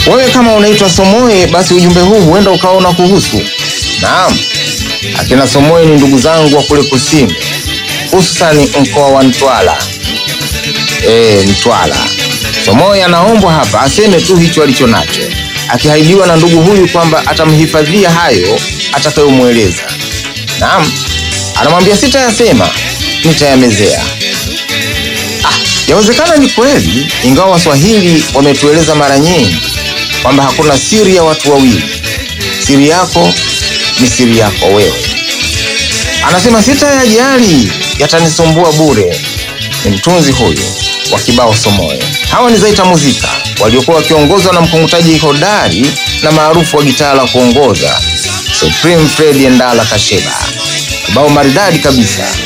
Wewe kama unaitwa Somoe, basi ujumbe huu huenda ukaona kuhusu. Naam, akina Somoe ni ndugu zangu wa kule kusini, hususani mkoa wa Mtwara. E, Mtwara. Somoe anaombwa hapa aseme tu hicho alicho nacho, akihaidiwa na ndugu huyu kwamba atamhifadhia hayo atakayomweleza. Naam, anamwambia sitayasema, nitayamezea. Ah, yawezekana ni kweli, ingawa Waswahili wametueleza mara nyingi kwamba hakuna siri ya watu wawili. Siri yako ni siri yako wewe. Anasema sitayajali, yatanisumbua bure. Ni mtunzi huyu wa kibao Somoe. Hawa ni Zaita Muzika waliokuwa wakiongozwa na mkongutaji hodari na maarufu wa gitaa la kuongoza Supreme Fred Endala Kasheba. Kibao maridadi kabisa